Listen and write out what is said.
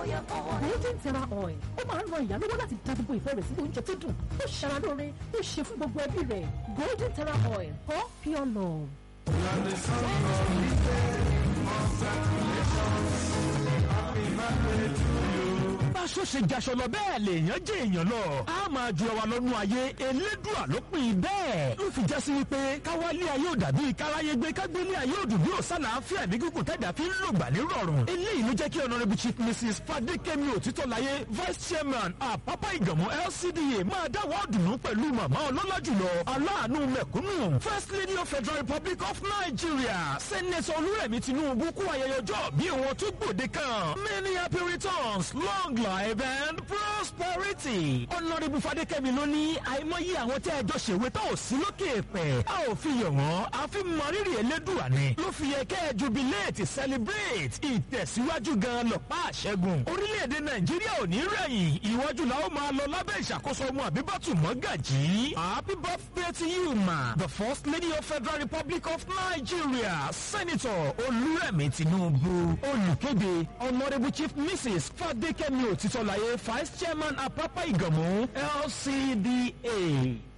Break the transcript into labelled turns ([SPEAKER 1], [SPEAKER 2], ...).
[SPEAKER 1] golden terra oil ó máa ń ran ìyá lọ́wọ́ láti dá gbogbo ìfẹ́ rẹ̀ sínú oúnjẹ tó dùn ó ṣara lóore ó ṣe fún gbogbo ẹbí rẹ̀ golden terra oil for pure love.
[SPEAKER 2] báṣọ ṣe jaṣọ lọ bẹ́ẹ̀ lèèyàn jẹ́ èèyàn lọ. a máa ju àwa lọ́nu ayé elédùà ló pin bẹ́ẹ̀. ló fi já sí wípé káwálé ayé ò dàbí káráyé gbé kágbélé ayé ò dùn bí ò sálàáfíà ní gígùn tẹ̀dá fi ń lògbà ní rọrùn. eléyìí ló jẹ́ kí honourable chief mrs fadékẹ́mi òtítọ́láyé vice chairman àpápá ìgànmọ́ lcda máa dáwọ́ ọ̀dùnnú pẹ̀lú màmá ọlọ́lá jùlọ aláàánú mẹ̀kúnnù first lady of federal republic of nigeria senator olúrẹ̀mí tinubu kú ayẹyẹ ọjọ́ bí wọn tó gbòde kan many happy returns long life and prosperity. honourable fadékẹ́mi ló ní àìmọye àwọn tẹ́ ẹjọ́ ṣèwé tó ò sí lókè pẹ̀ a ò fi yọ̀ wọ́n a fi mọrírì elédùà ni ló fi yẹ kẹ́ ẹ jubilate celebrate ìtẹ̀síwájú gan lọ́pàá àṣẹ́gun orílẹ̀-èdè nàìjíríà ò ní rẹ̀yìn ìwájú la ó máa lọ lábẹ́ ìṣàkóso ọmọ àbíbátù mọ́gàjì happy birthday to you ma the first lady of federal republic of nigeria senator olúrẹ̀mí tinubu olùkéde honourable chief mrs fadékẹ́mi òtítọ́láyé vice chairman àpápá ìgànmú lcda.